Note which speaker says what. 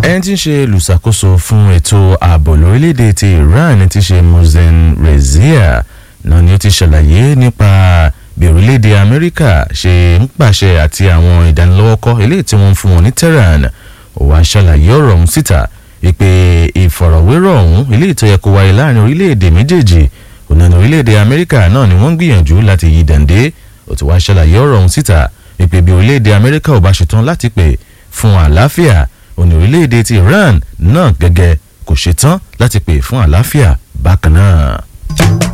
Speaker 1: ẹni tí ń ṣe olùṣàkóso fún ètò ààbò lórílẹ̀‐èdè ti Iran ti ṣe Mohsen Rezia náà ni ó ti ṣàlàyé nípa bí orílẹ̀‐èdè Amẹ́ríkà ṣe ń pàṣẹ àti àwọn ìdánilọ́wọ́kọ́ eléyìí tí wọ́n ń fún wọn ní Tehran ó wá ṣàlàyé ọ̀rọ̀ ọ̀hún síta ìpè ìfọ̀rọ̀wérọ̀ ọ̀hún eléyìí tó yẹ kó wáyé láàrin orílẹ̀‐èdè méjèèjì ònàní orílẹ̀‐èdè Amẹ́ríkà náà ni wọ́n ń gbìyànjú láti yí dàndé ó ti wá ṣàlàyé ọ̀rọ̀ ọ̀hún síta ìpè bí orílẹ̀‐èdè Amẹ́ríkà ò bá ṣetán láti pè fún àlàáfíà òní orílẹ̀‐èdè ti Iran náà gẹ́gẹ́ kò ṣetán láti pè fún àlàáfíà bákan náà.